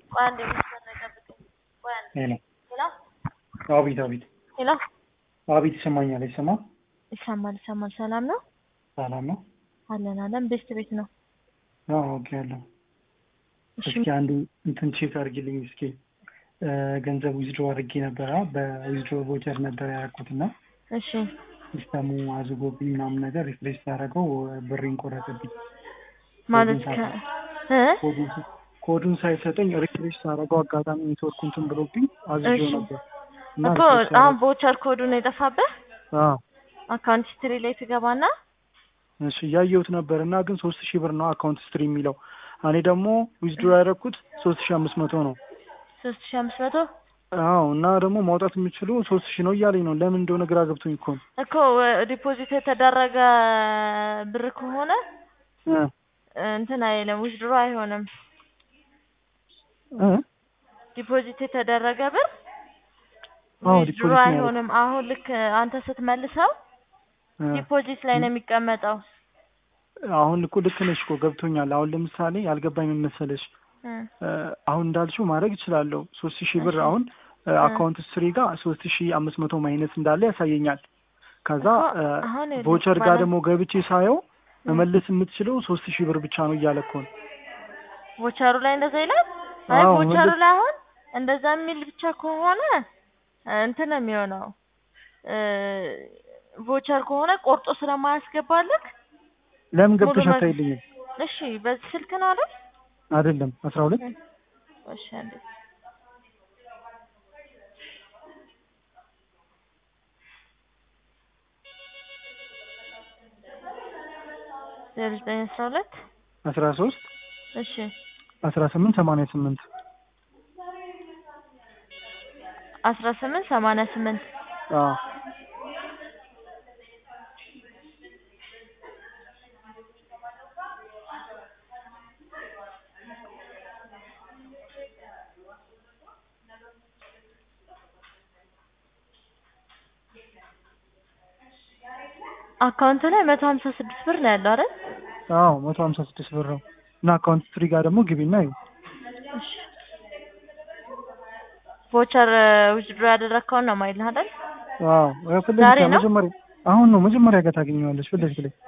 ቆይ አንዴ መስመር ላይ ጠብቀኝ። ቆይ አንዴ ሄሎ ሄሎ አቤት አቤት ሄሎ አቤት ይሰማኛል አይሰማ ይሰማል ይሰማል። ሰላም ነው ሰላም ነው አለን አለን። ቤስት ቤት ነው። አዎ ኦኬ ያለው እሺ እስኪ አንዱ እንትን ቼክ አድርጊልኝ እስኪ እ ገንዘብ ዊዝድሮ አድርጌ ነበረ በዊዝድሮ ቮቸር ነበር ያደረኩት እና እሺ ሲስተሙ አዝጎብኝ ምናምን ነገር ሪፍሬሽ ሳደርገው ብሬን ቆረጠብኝ ማለት ከ እ ኮዱን ሳ- ኮዱን ሳይሰጠኝ ሪፍሬሽ ሳደርገው አጋጣሚ ኔትወርኩ እንትን ብሎብኝ አዝዤው እሺ። ነበር እና እኮ ሪፍሬሽ አሁን ሳደርግ- ቮቸር ኮዱን የጠፋብህ አዎ አካውንት ሂስትሪ ላይ ትገባና እሺ እያየሁት ነበር እና ግን ሶስት ሺህ ብር ነው አካውንት ስትሪ የሚለው እኔ ደግሞ ዊዝድሮ ያደረኩት ሶስት ሺህ አምስት መቶ ነው ሶስት ሺ አምስት መቶ አዎ እና ደግሞ ማውጣት የምችሉ ሶስት ሺህ ነው እያለኝ ነው ለምን እንደሆነ ግራ ገብቶኝ እኮ ነው እኮ ዲፖዚት የተደረገ ብር ከሆነ እ እንትን አይልም ዊዝድሮ አይሆንም። እ ዲፖዚት የተደረገ ብር አዎ ዊዝድሮ ዲፖዚት ነው ያደረኩት አይሆንም። አሁን ልክ አንተ ስትመልሰው እ ዲፖዚት ላይ ነው የሚቀመጠው። አሁን እኮ ልክ ነሽ እኮ ገብቶኛል አሁን ለምሳሌ ያልገባኝ ምን መሰለሽ እ እ አሁን እንዳልሽው ማድረግ እችላለሁ ሶስት ሺህ ብር እሺ። አሁን እ እ አካውንት ስትሪ ጋር ሶስት ሺህ አምስት መቶ ማይነስ እንዳለ ያሳየኛል ከዛ እኮ እ አሁን ይኸውልህ ቮቸር ጋር ባላንስ ደግሞ ገብቼ ሳየው እ መመለስ የምትችለው ሶስት ሺህ ብር ብቻ ነው እያለ እኮ ነው ቮቸሩ ላይ እንደዛ ይላል። አይ አዎ ቮቸሩ መመለስ ላይ አሁን እንደዛ የሚል ብቻ ከሆነ እ እንትን ነው የሚሆነው እ ቮቸር ከሆነ ቆርጦ ስለማያስገባልክ ለምን ሙሉ ገብተሽ መ አታይልኝም እሺ በዚህ ስልክ ነው አይደል? አይደለም አስራ ሁለት እ እሺ አንዴ ዜሮ ዘጠኝ አስራ ሁለት አስራ ሶስት እሺ አስራ ስምንት ሰማንያ ስምንት አስራ ስምንት ሰማንያ ስምንት አዎ አካውንት ላይ መቶ ሀምሳ ስድስት ብር ነው ያለው አይደል? አዎ መቶ ሀምሳ ስድስት ብር ነው እና አካውንት ስትሪ ጋር ደግሞ ግቢና ይኸው እሺ ቮቸር ዊዝድሮ ያደረግከውን ነው ማይልህ አይደል? አዎ ያው ፊት ዛሬ ለፊት ነው? መጀመሪያ አሁን ነው መጀመሪያ ጋር ታገኘዋለሽ ፊት ለፊት ላይ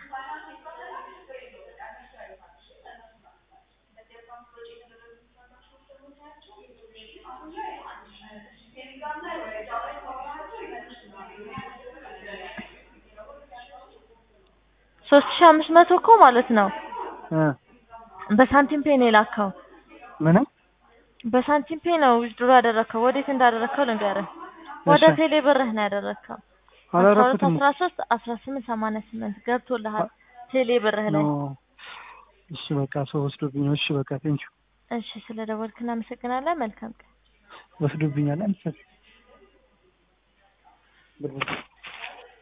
ሶስት ሺህ አምስት መቶ እኮ ማለት ነው እ በሳንቲም ፔ ነው የላከው። ምንም በሳንቲም ፔ ነው ዊዝድሮ ያደረግከው። ወዴት እንዳደረግከው ልንገርህ። ወደ እሺ ቴሌ ብርህ ነው ያደረግከው። አስራ ሁለት አላረኩትም አስራ ሶስት አስራ ስምንት ሰማንያ ስምንት ገብቶልሃል ቴሌ ብርህ ኖ ላይ። እሺ በቃ ሰው ወስዶብኝ ነው እሺ በቃ ቴንኪው እሺ ስለ ደወልክ እናመሰግናለን። መልካም ቀን። ወስዶብኛል አንተ ብር